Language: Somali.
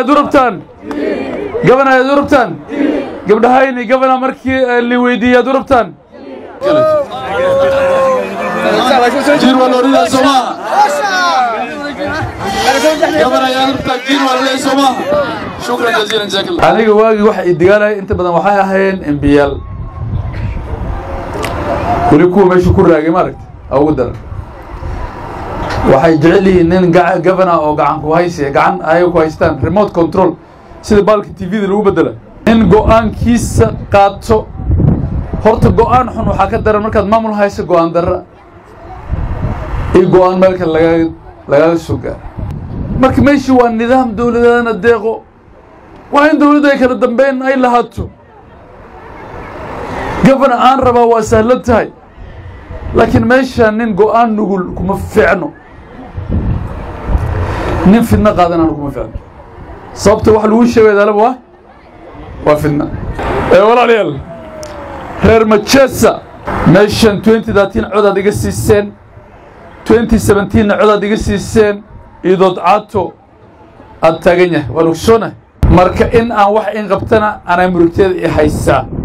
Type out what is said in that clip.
yaad u rabtaan gabana yaad u rabtaan gabdhahayni gabana markii la weydiiyey yaad u rabtaan jirwa lorida somaa gabana yaad rabtaa jirwa lorida somaa shukran jaziilan jazakallah aniga waagii waxa i digaalaya inta badan waxay ahaayeen embiyaal weli kuwa meesha ku raagay maaragta ugu daran waxay jecel yihiin nin gavana oo gacan ku haysiya gacan ayaga ku haystaan remote control sida baalka t v da lagu bedela nin go-aankiisa qaato horta go-aan xun waxaa ka daran markaad maamul hayso go-aan darra iyo go-aan meel kale lagaa lagaaga soo gaara marka meeshii waa nidaam dowladeedana deeqo waa in dowladdu ay kala dambeyn ay lahaato gabana aan rabaa waa sahlan tahay laakiin meesha nin go-aan nugul kuma fiicno nin fidno qaadanana kuma fiicno sababta wax lagu sheegay daalaba waa waa fidna ee walaalayaal reer machesa meeshan twenty thirteen codaad iga siiseen twenty seventeenna codaad iga siiseen idood caato aad taagan yahay waan ogsoonahay marka in aan wax in qabtana anaa murugteeda i haysaa